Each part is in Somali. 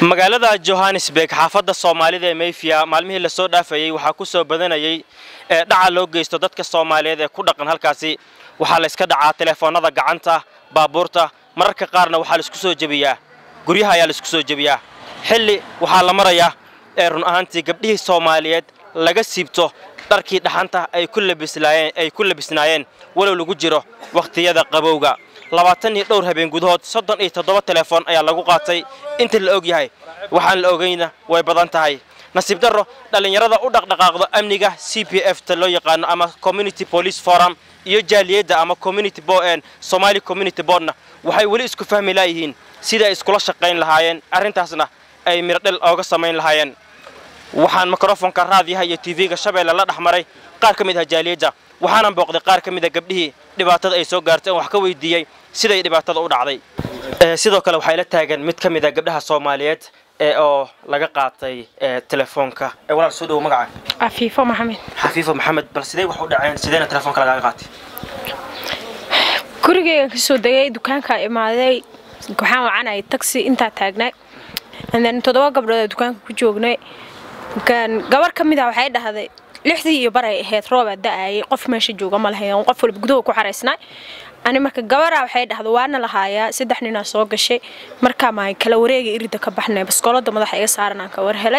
magaalada johannesburg xaafadda soomaalida ee mayfiya maalmihii lasoo dhaafayey waxaa ku soo badanayay ee dhaca loo geysto dadka soomaaliyeed ee ku dhaqan halkaasi waxaa la yska dhacaa telefoonnada gacanta baabuurta mararka qaarna waxaa laisku soo jebiyaa guryaha ayaa laisku soo jebiyaa xilli waxaa la marayaa ee run ahaantii gabdhihii soomaaliyeed laga siibto dharkii dhaxanta ay ku labislaayeen ay ku labisnaayeen walow lagu jiro wakhtiyada qabowga labaatan iyo dhowr habeen gudahood soddon iyo toddoba telefoon ayaa lagu qaatay inta la og yahay waxaan la ogayna way badan tahay nasiib darro dhallinyarada u dhaqdhaqaaqdo amniga c p f ta loo yaqaano ama community police forum iyo jaaliyadda ama community boen somali community boardna waxay weli isku fahmi laayihiin sida ay iskula shaqayn lahaayeen arrintaasna ay mirdhel ooga samayn lahaayeen waxaan mikrofonka raadiyaha iyo tv-ga shabeelle la dhex maray qaar ka mid ah jaaliyadda waxaanan booqday qaar ka mid a gabdhihii dhibaatada ay soo gaartay oon wax ka weydiiyey siday dhibaatada u dhacday sidoo kale waxaa ila taagan mid ka mid a gabdhaha soomaaliyeed ee oo laga qaatay telefoonka walaal soo dhowo magaca cafiifo maxamed xafiifo maxamed bal sidee wax u dhaceen sideena telefoonka lagaaga qaatay gurigeygan kasoo degay dukaankaa imaaday waxaan wacanayay taxi intaa taagnay then toddoba gabdhood dukaanka ku joognay gabar ka mid ah waxay dhahday lixdii iyo baray ahayd roobaa da-ayay qof meesha jooga ma lahayn qof walba gudaha ku xaraysnay ani marka gabaraa waxay dhahda waana lahaayaa saddex ninaa soo gashay markaa maa kala wareega irida ka baxnay baskoolada madaxa iga saaran aan ka war helay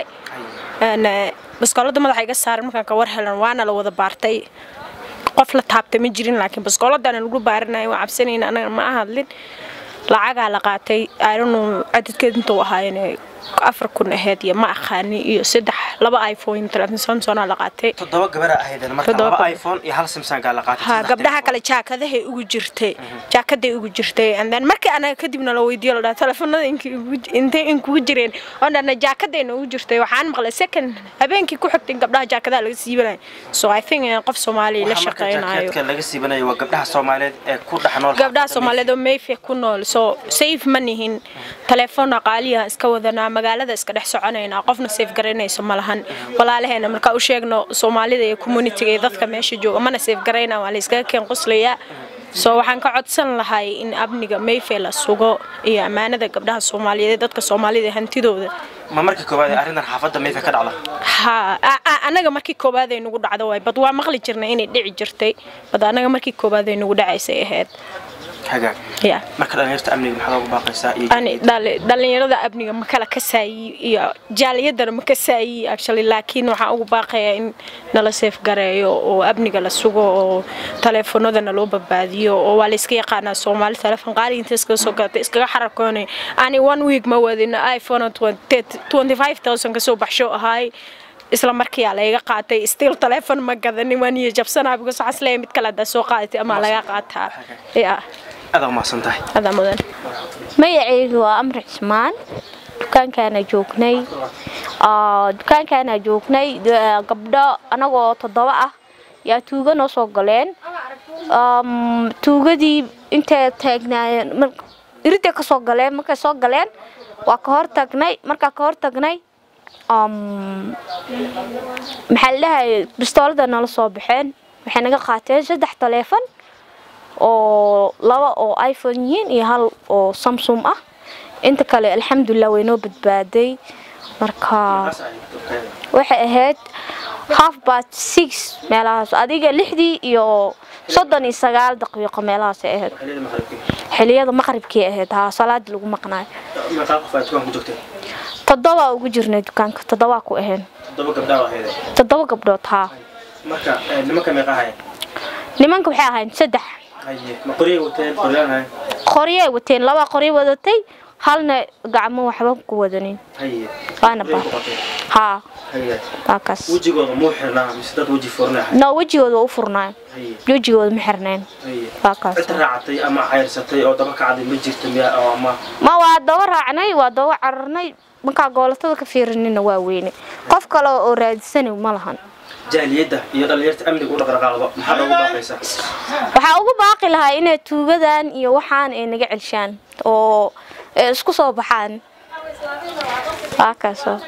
baskoolada madaxa iga saaran markaan ka war helan waana la wada baartay qof la taabtay ma jirin laakiin baskooladana lagu baarinaya waa cabsanayna anaga ma ahadlin lacagaa la qaatay aanu cadadkeed intuu ahaayeen afar kun aheyd iyo ma aqaani iyo saddex laba iphone telefoon samsona la qaatay toddoba gabaraa ahaydeen marka laba iphone iyo hal samsanga la qaatay ha gabdhaha kale jaakadahay ugu jirtay jaakaday ugu jirtay and then markii anaga kadibna la weydiiyo la dhaha telefoonada intay inkugu jireen oo dhana jaakadayna ugu jirtay waxaan maqlay second habeenkii ku xigtay in gabdhaha jaakadaha laga siibanaya so i think qof soomaaliya la shaqaynayo laga siibanayo waa gabdhaha soomaaliyeed ee ku dhex nool gabdhaha soomaaliyeed oo mayfe ku nool so safe ma nihin telefoon qaaliyaha iska wadanaa magaalada iska dhex soconaynaa qofna safe garaynayso ma lahan walaalaheena markaa u sheegno soomaalida iyo communitiga iyo dadka meesha jooga mana safe garayna waa la iskaga keen qoslayaa so waxaan ka codsan lahay in amniga mayfe la sugo iyo ammaanada gabdhaha soomaaliyeed dadka soomaalida hantidooda ma markii koowaad ee arrintan xaafadda mayfe ka dhacda ha anaga markii koowaad ay nagu dhacdo waay bad waa maqli jirnay inay dhici jirtay bad anaga markii koowaad ay nagu dhacaysay ahayd hagaag ya marka dhalinyarta amniga maxaad ugu baaqaysaa iyo ani dhalinyarada amniga ma kala kasaayi iyo jaaliyadana ma kasaayi actually laakiin waxaan ugu baaqayaa in nala seef gareeyo oo amniga la sugo oo taleefanadana loo badbaadiyo oo waa la iska yaqaanaa soomaali telefoon qaali inta iskaga soo gadatay iskaga xarakoonay ani one week ma wadin iphone twenty five thousand kasoo baxsho ahaay isla markiyaa layga qaatay still telefon ma gadanin waan iyo jabsanaa because waxaan isleeyahay mid kale haddaa soo qaadatay ama laga qaataa ya adaa umahadsan tahay adaa mudan magacaygu waa amri cismaan dukaankaana joognay dukaankaana joognay gabdho anagoo toddoba ah yaa tuuga noo soo galeen tuugadii intay taagnaayeen iriday ka soo galeen markay soo galeen waa ka hor tagnay markaa ka hor tagnay maxaa la dhahay bistoolada nala soo baxeen waxay naga qaateen saddex taleefon oo laba oo iphone yihiin iyo hal oo samsung ah inta kale alxamdulilah way noo badbaaday marka waxay ahayd half bat six meelahaas adiga lixdii iyo soddon iyo sagaal daqiiqo meelahaasay ahayd xiliyada maqribkii ahayd haa salaadii lagu maqnaayo toddoba ugu jirnay dukaanka toddobaa ku ahayn toddoba gabdhood haa nimanka waxay ahayn saddex qoryay wateen laba qoryo wadatay halna gacmo waxba ku wadanin waana ba haa waa kaas no wejigooda waa u furnaayo wejigooda ma xirnayn waa kaas ma waa daba raacnay waa daba cararnay markaa goolatada ka fiirinina waa weyne qof kale oo raadisana ma lahan jaaliyadda iyo dhalinyarta amniga u dhaqdhaqaaqdo maxaad ugu baaqaysaa waxaa ugu baaqi lahaa inay tuugadan iyo waxaan ay naga celshaan oo isku soo baxaan waa kaasoo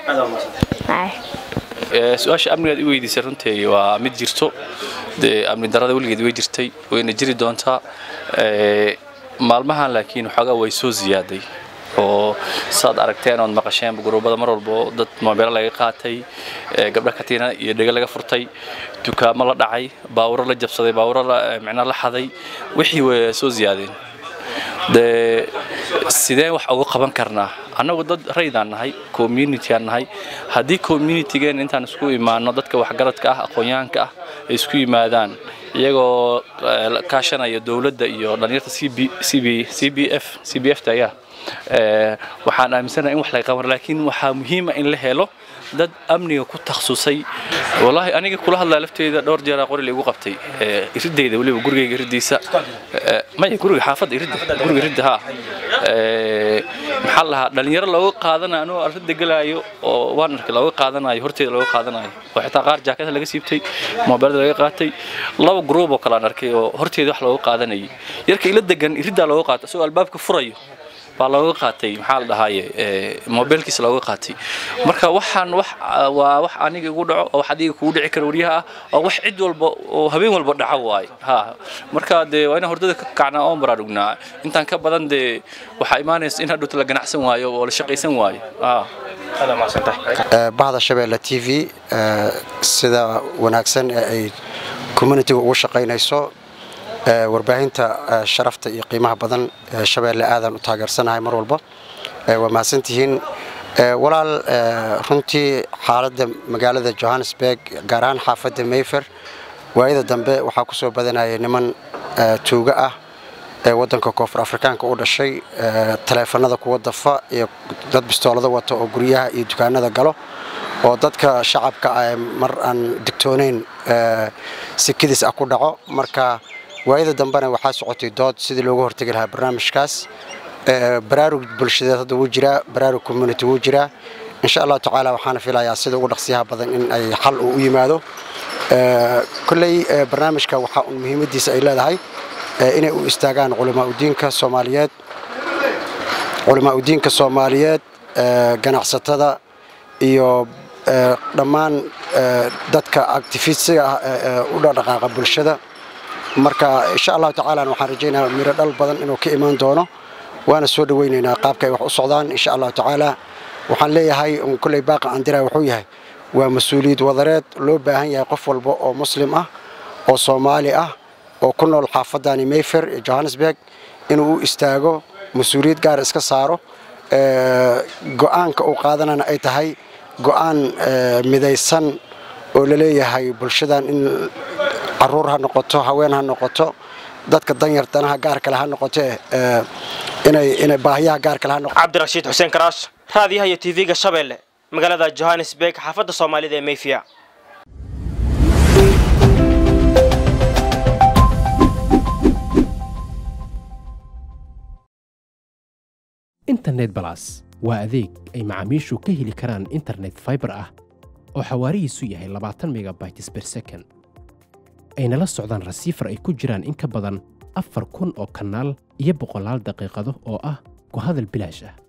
su-aasha amnigaad i weydiisay runtii waa mid jirto dee amni darada weligeed way jirtay wayna jiri doontaa maalmahan laakiin waxoogaa way soo ziyaaday oo saad aragteen ood maqasheen guruubada mar walbo dad moobeelo laga qaatay gabdho katiina iyo dhega laga furtay dukaamo la dhacay baawuro la jabsaday baawuro micnaa la xaday wixii way soo ziyaadeen dee sideen wax uga qaban karnaa annagu dad raydaan nahay communityan nahay haddii communitygeen intaan isku imaano dadka waxgaradka ah aqoonyahanka ah ay isku yimaadaan iyagoo kaashanaya dowladda iyo dhalinyarta c b f c b f ta ayaa waxaan aaminsanahay in wax laga qaban laakiin waxaa muhiima in la helo dad amniga ku takhasusay wallaahi aniga kula hadlaa lafteeda dhowr jeeraa qori la igu qabtay iridayda weliba gurigayga iridiisa maya guriga xaafadda iridda guriga iridda haa maxaa la lahaa dhalinyaro looga qaadanayo anuu arrinta gelaayo oo waan arkay looga qaadanayo horteeda looga qaadanayo oo xitaa qaar jaakada laga siibtay moobeelada laga qaatay laba gruub oo kale aan arkay oo horteeda wax looga qaadanayay yarka ila degan iriddaa looga qaatay isagoo albaabka furayo baa looga qaatay maxaa la dhahaaye mobeelkiisa looga qaatay marka waxaan wax waa wax aniga igu dhaco oo wax adiga kugu dhici kara waryaha ah oo wax cid walba oo habeen walba dhaco waay ha marka dee waa inaan hordada ka kacnaa oon baraarugnaa intaan ka badan dee waxaa imaanaysa in hadhowta la ganacsan waayo oo la shaqaysan waayo bahda shabeelle t v sida wanaagsan ee ay communitiga ugu shaqaynayso warbaahinta sharafta iyo qiimaha badan shabeelle aadaan u taageersanahay mar walba waa mahadsantihiin walaal runtii xaaladda magaalada johannesburg gaar ahaan xaafadda mayfer waayada dambe waxaa ku soo badanaya niman tuuga ah ee waddanka koonfur afrikaanka u dhashay taleefanada kuwa dafa iyo dad bistoolada wata oo guryaha iyo dukaanada galo oo dadka shacabka ah mar aan digtoonayn sikadiis ah ku dhaco marka waayada dambena waxaa socotay dood sidii looga hortegi lahaa barnaamijkaas baraarug bulshadeed hadda wuu jiraa baraarug community wuu jiraa insha allahu tacaala waxaana filayaa sida ugu dhaqsiyaha badan in ay xal uu u yimaado kolley barnaamijka waxaa un muhiimadiisa ay leedahay inay u istaagaan culimaauddiinka soomaaliyeed culimaauddiinka soomaaliyeed ganacsatada iyo dhammaan dadka actifistiga ah ee u dhaqdhaqaaqa bulshada marka insha allahu tacaala waxaan rajaynayaa miro dhal badan inuu ka imaan doono waana soo dhawaynaynaa qaabka ay wax u socdaan insha allahu tacaala waxaan leeyahay kolley baaqa aan diraa wuxuu yahay waa mas-uuliyad wadareed loo baahan yahay qof walba oo muslim ah oo soomaali ah oo ku nool xaafadani mayfer ee johannesburg inuu u istaago mas-uuliyad gaar iska saaro go-aanka uu qaadanana ay tahay go-aan midaysan oo laleeyahay bulshadan in caruur ha noqoto haween ha noqoto dadka danyar danaha gaar kale ha noqoto inay inay baahiyaha gaar kale ha noqoto cabdirashiid xuseen karaash raadiyaha iyo tv-ga shabeelle magaalada johannesburg xaafadda soomaalida ee mayfiya internet balas waa adeeg ay macaamiishu ka heli karaan internet faibar ah oo xawaarihiisu yahay labaatan megabytes ber second ayna la socdaan rasiifar ay ku jiraan in ka badan afar kun oo kanaal iyo boqolaal daqiiqado oo ah ku hadal bilaash ah